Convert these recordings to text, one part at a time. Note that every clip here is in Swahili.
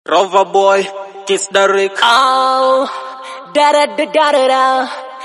Rover boy, kiss the Rick. Oh, da da da da da da.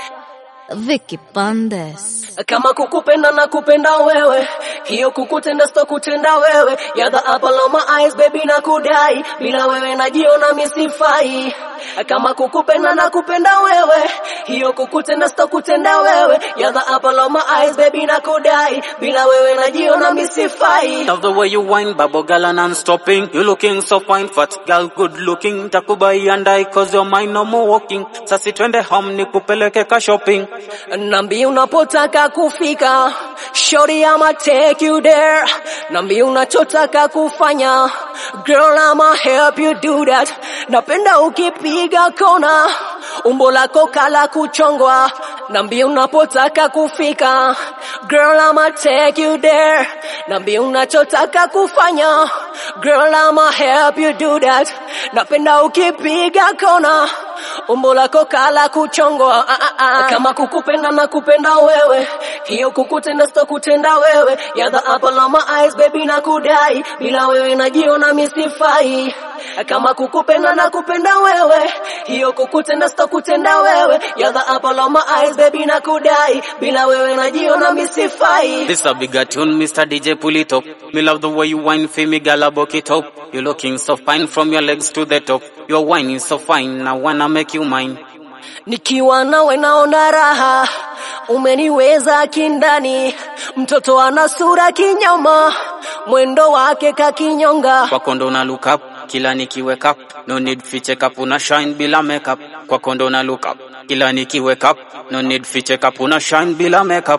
Vicky Bandes. Kama kukupenda na kupenda wewe, hiyo kukutenda sto kutenda wewe. You're the apple of my eyes baby na kudai, bila wewe najiona misifai. Kama kukupenda na kupenda wewe, hiyo kukutenda sto kutenda wewe. You're the apple of my eyes baby na kudai, bila wewe najiona misifai. Love the way you whine, babo girl, and I'm stopping. You looking so fine, fat girl, good looking. Takubai and I, cause your mind no more walking. Sasi twende home, nikupeleke ka shopping. Nambi unapotaka kufika, shorty I'ma take you there. Nambi unachotaka kufanya, girl I'ma help you do that. Napenda ukipiga kona, umbo lako kala kuchongwa. Nambi unapotaka kufika, girl I'ma take you there. Nambi unachotaka kufanya, girl I'ma help you do that. Napenda ukipiga kona, umbo lako kala kuchongwa. Ah, ah, ah. Kama kukupenda na kupenda wewe, hiyo kukutenda sito kutenda wewe. You're the apple of my eyes baby na kudai, bila wewe najiona misifai. Kama kukupenda na kupenda wewe, hiyo kukutenda sito kutenda wewe. You're the apple of my eyes baby na kudai, bila wewe najiona misifai. This a bigger tune, Mr. DJ, pull it up. Me love the way you whine for me, girl, I buck it up. You looking so fine from your legs to the top. Your whine is so fine, I wanna make you mine. Nikiwa nawe naona raha, umeniweza kindani, mtoto ana sura kinyama, mwendo wake kakinyonga. Kwako ndo na look up, kila nikiwake up. No need fi check up, una shine bila makeup. Kwako ndo na look up, kila nikiwake up. No need fi check up, una shine bila makeup.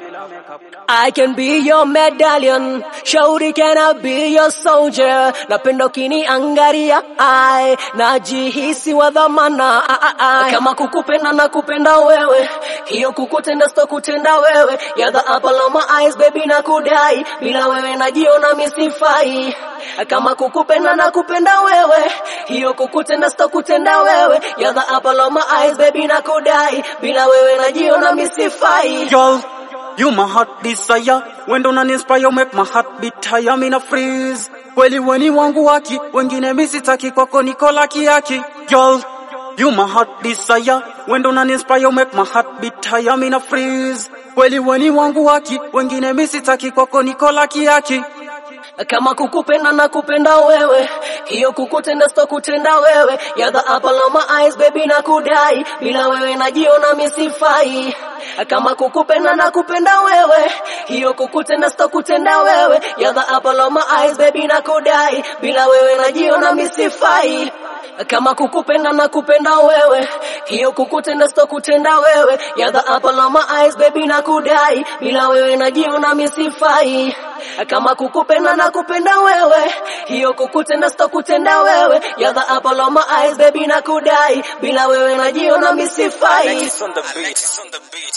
I can be your medallion, shauri can I be your soldier. Napenda ukiniangalia, ai najihisi wa dhamana. ai, ai, ai. Kama kukupenda na kupenda wewe, hiyo kukutenda sito kutenda wewe. You're the apple of my eyes baby na kudai, bila wewe najiona misifai. Kama kukupenda na kupenda wewe, hiyo kukutenda sito kutenda wewe. You're the apple of my eyes baby na kudai, bila wewe najiona misifai. Girl, you my heart desire. When don't an inspire, make my heart beat higher, me na freeze. Kweli weni wangu waki, wengine misitaki kwako niko laki yaki. Girl, you my heart desire. When don't an inspire, make my heart beat higher, me na freeze. Kweli weni wangu waki, wengine misitaki kwako niko laki yaki. kama kukupenda na kupenda wewe, hiyo kukutenda sito kutenda wewe. You're the apple of my eyes baby na kudai, bila wewe najiona misifai. Kama kukupenda na kupenda wewe, hiyo kukutenda sito kutenda wewe. You're the apple of my eyes baby na kudai, bila wewe najiona misifai. Kama kukupenda na kupenda wewe, hiyo kukutenda sito kutenda wewe. You're the apple of my eyes baby na kudai, bila wewe najiona misifai. Kama kukupenda na kupenda wewe, hiyo kukutenda sito kutenda wewe. You're the apple of my eyes baby na kudai, bila wewe najiona misifai. on the beat.